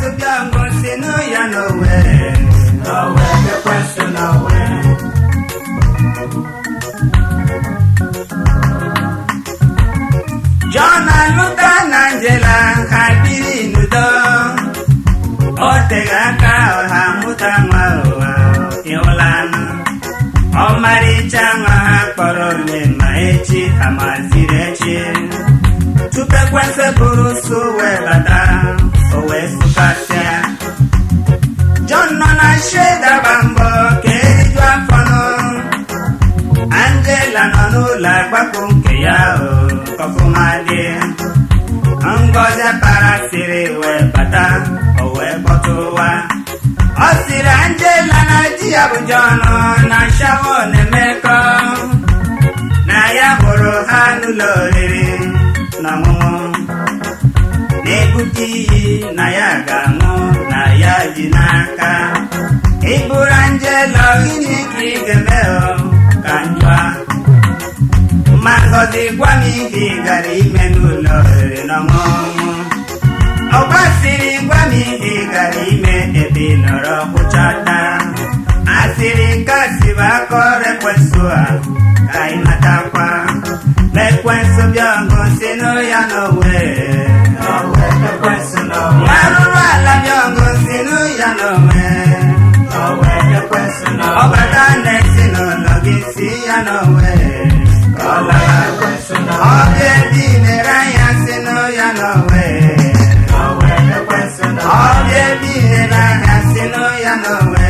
ekwensu bịa ngosi nụ ya n'owe n'owe ekwensu n'owe John alụta na Angela ha biri n'udo o teghị aka ha mụta nwa ụwa ịhụlanụ ọmarịcha nwa ha kpọrọ ome ma echi ha maziri echi tupu ekwensị bụrụ so wee bata o wee sụkasịa John nọ na sheda gba mbọ ka eriju afọ nụ Angela nọ n'ụlọ agbapụ nke ya o kọfụmadị Ngozi para siri wee bata o wee kpọtụwa ọ siri Angela na di ya bụ John na shawo na-emekọ na ya hụrụ ha n'ụlọ oriri na ọṅụṅụ na-ebute iyi na ya ga-aṅụ na ya ji n'aka ịbụrụ Angela gịnị ka ị ga-eme o ka njọ ma Ngozi gwa m ihe ị gara ime n'ụlọ oriri na ọṅụṅụ ọ gbasiri gwa m ihe ị gara ime ebe ị nọrọ kwụchata asịrị nke asịrị aka ọrụ ekwensụ a ka ị matakwa ma ekwensụ bịa ngosi nụ ya n'owe n'owe ekwensu n'owe arụrụ ala bịa ngosi nụ ya n'owe n'owe ekwensu n'owe ọbata na ezinụlọ gị si ya n'owe ka ọ lara ekwensu ọ n'owe bịa ebe ị na-ere ahịa si nụ ya n'owe n'owe ekwensu ọ n'owe bịa ebe ị na-ere ahịa si nụ ya n'owe